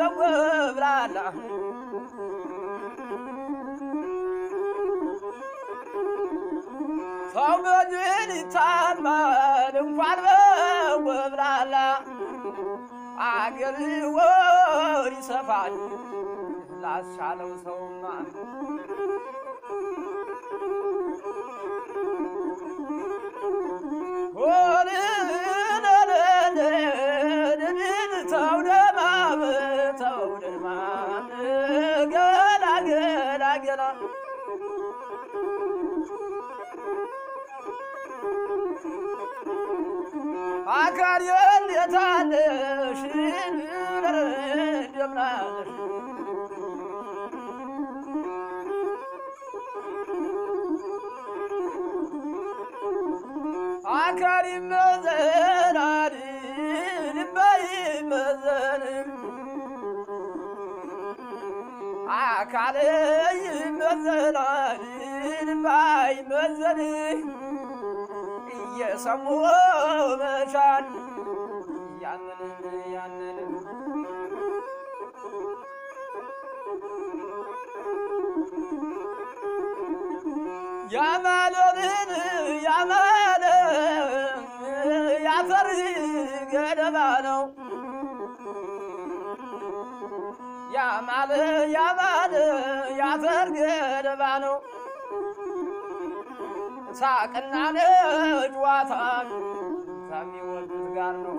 ብላላ ሰው በድን ይታማል እንኳን በወብላላ አገር ወር ይሰፋል ላስቻለው ሰውማ ተውደማም ተውደማም ገላ ገላ ገላ አካል የታለሽ እንደምናለሽ አካል ይመዘናል ልባ ይመዘን አካል ይመዘናል ልባ ይመዘን እየሰሙ መቻል ያንን ያንን ያማለንን ያማለ ያፈር ገደባ ነው ያማለ ያማለ ያፈር ገደባ ነው ሳቅና ጨዋታ ከሚወዱት ጋር ነው።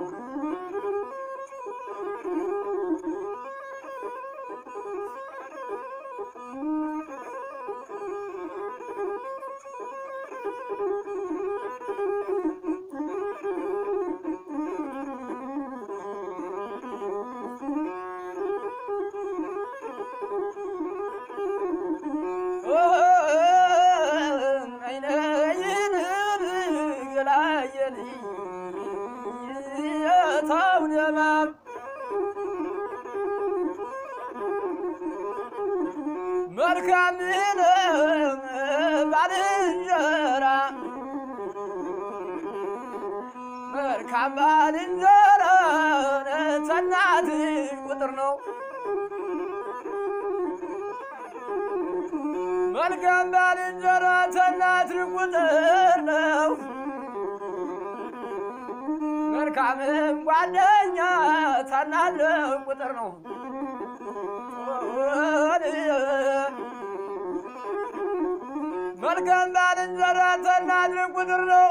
መልካም ባልንጀራ መልካም ባልንጀራ ተናትሽ ቁጥር ነው። መልካም ባልንጀራ ተናትሽ ቁጥር ነው። መልካምም ጓደኛ ተናትሽ ቁጥር ነው። መልካም ባልንጀራ ተናትሽ ቁጥር ነው።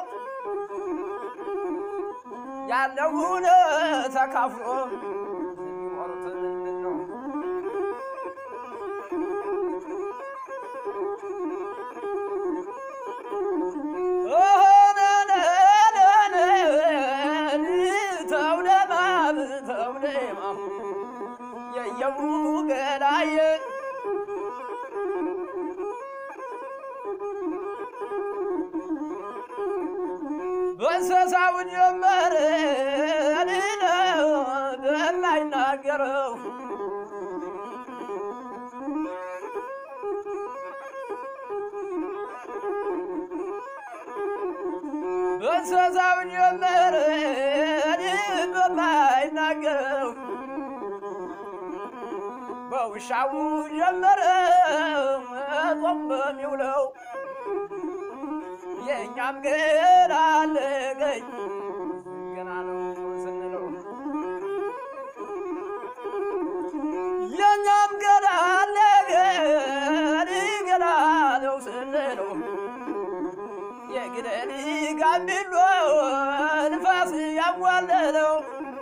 ያለውን ተካፍሎ የሚኖሩት ምንድን ነው? ተውደማም ተውደማም የየው ገላዬ በእንስሳውን ጀመረ በማይናገረው በእንስሳውን ጀመረ በማይናገረው በውሻው ጀመረ ጾም በሚውለው የእኛም ገና አለገኝ ገና ነው ስንለው የእኛም ገና አለገኝ ገና ነው ስንለው የግደል ጋምቢሎ ንፋስ ያዋለለው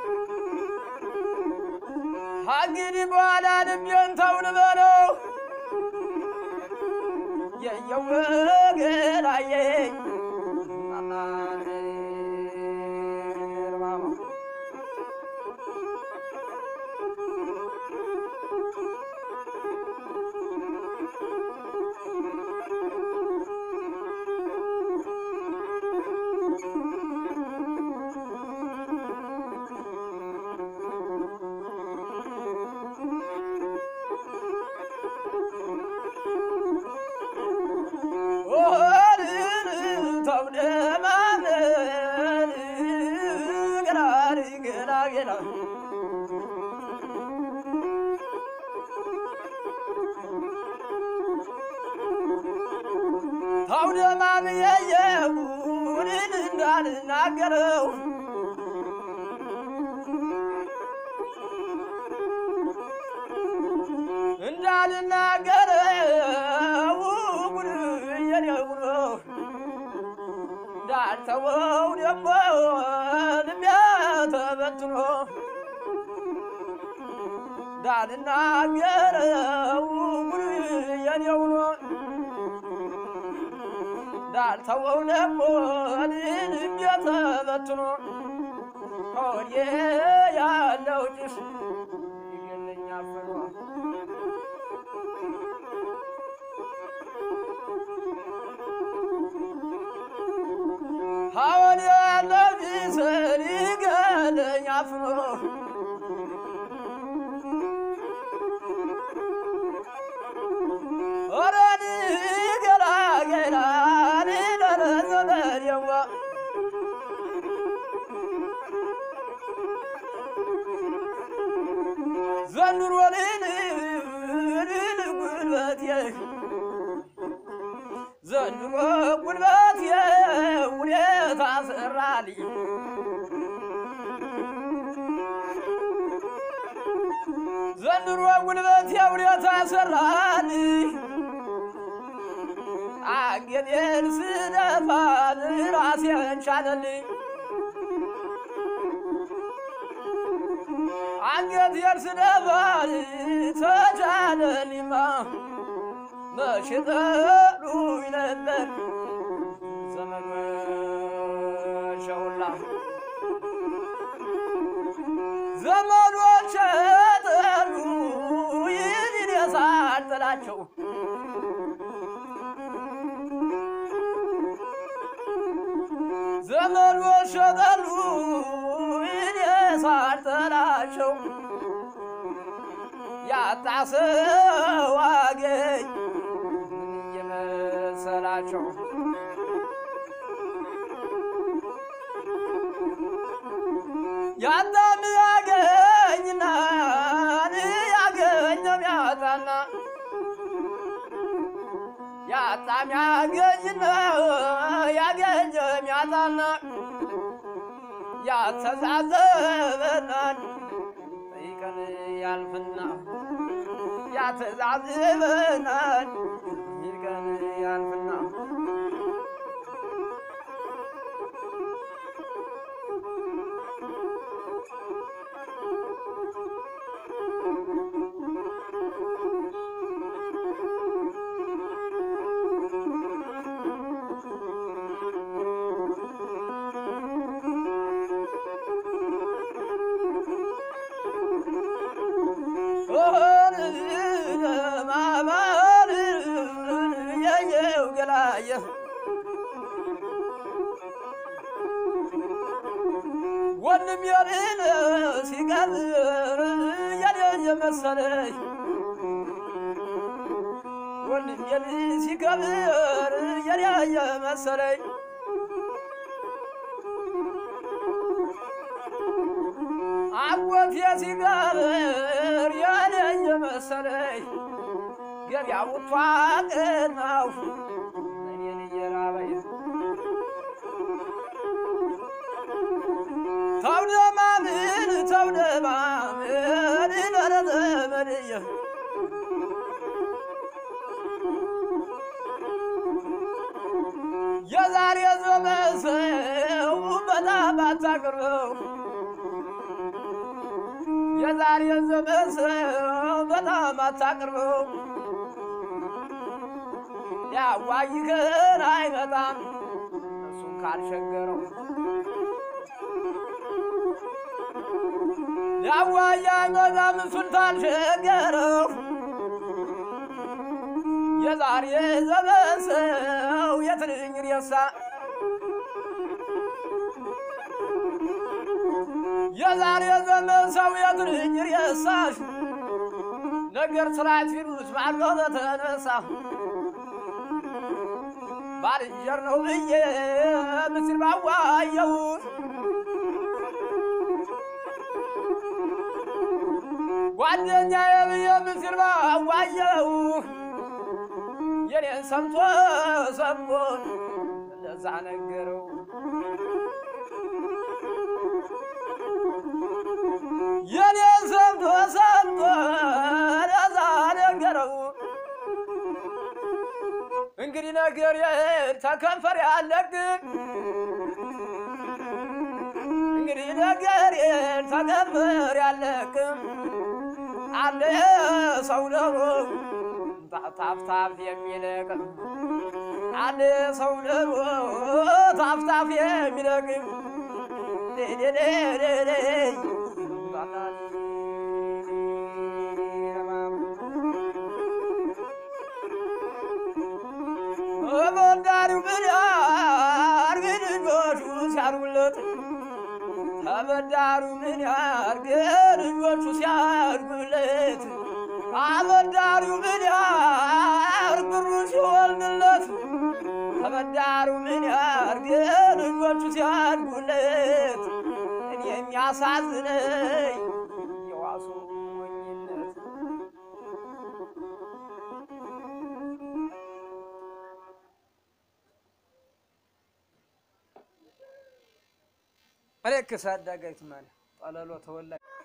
እንግዲህ በኋላ ልቤን ተው ልበለው የየወገላየኝ ተውደማም ታውደማም የየውን እንዳልናገረው እንዳልናገረው ጉድ የኔው ነው እንዳልተወው ደግሞ ልቤ ተበትኖ እንዳልናገረው ጉድ የኔው ነው እንዳልተወው ደግሞ ልቤ ተበትኖ ሆዴ ያለው ጭስ ይገለኛል ፍኖ ሐወን ያለው ጭስን ይገለኛል ፍኖ ኦረን ገላገላን ለረዘመዴዋ ዘንድሮ ልል ጉልበቴ ዘንድሮ ጉልበቴ ውለታ ሰራልኝ ዘንድሮ ጉልበቴ ውለታ ሰራልኝ አንገቴን ስደፋን ራሴን ቻለልኝ አንገቴን ስደፋን ተቻለልኝማ መቼ ጠሉኝ ነበር ዘመዶቼ ሁላ ዘመዶቼ ጠሉኝ እኔ ሳልጠላቸው ዘመዶቼ ጠሉኝ እኔ ሳልጠላቸው ያጣ ሰው አገኝ ምን የመሰላቸው ያጣም ያገኝና ያገኘም ያጣና ያጣም ያገኝና ያገኘም ያጣና ያተዛዘበናል ጠይቀን ያልፍና ያተዛዝበናል ይቀን ያልፍና ማማር የየው ገላየ ወንድም የሌለ ሲቀብር የሌለ መሰለኝ ወንድም የሌ ሲቀብር የሌለ መሰለኝ አጎቴ ሲቀብር የሌለ መሰለኝ ገበያው ቷቅን ነው እኔን እየራበኝ ተውደማምን ተውደማምን ለረዘመድየ የዛሬ ዘመን ሰው በጣም አታቅርበው የዛሬ ዘመን ሰው በጣም አታቅርበው ሊያዋይህን አይመጣም እሱን ካልሸገረው ሊያዋይ አይመጣም እሱን ካልሸገረው የዛሬ ዘመን ሰው የትንኝ ሬሳ የዛሬ ዘመን ሰው የትንኝ ሬሳሽ ነገር ስራት ፊሉስ ባሎ በተነሳ ባልንጀር ነው ብዬ ምስል ባዋየሁት ጓደኛዬ ብዬ ምስል ባዋየሁ የኔን ሰምቶ ሰምቶ ለዛ ነገረው የኔን ሰምቶ ሰምቶ ለዛ ነገረው እንግዲህ ነገር ተከንፈር ያለግን እንግዲህ ነገር ተከንፈር ያለቅም አለ ሰው ደግሞ ታፍታፍ የሚለቅ አለ ሰው ደግሞ ታፍታፍ የሚለቅ ተበዳሪው ምን ያርግ ልጆቹ ሲያርጉለት ተበዳሪው ምን ያርግ ልጆቹ ሲያርጉለት አበዳሪው ምን ያርግ ብሩ ሲወልድለት ተበዳሪው ምን ያርግ ልጆቹ ሲያድጉለት እኔ የሚያሳዝነኝ የዋሱ ሞኝነት አለክ ሳዳጋይት ማለት ጠለሎ ተወላጅ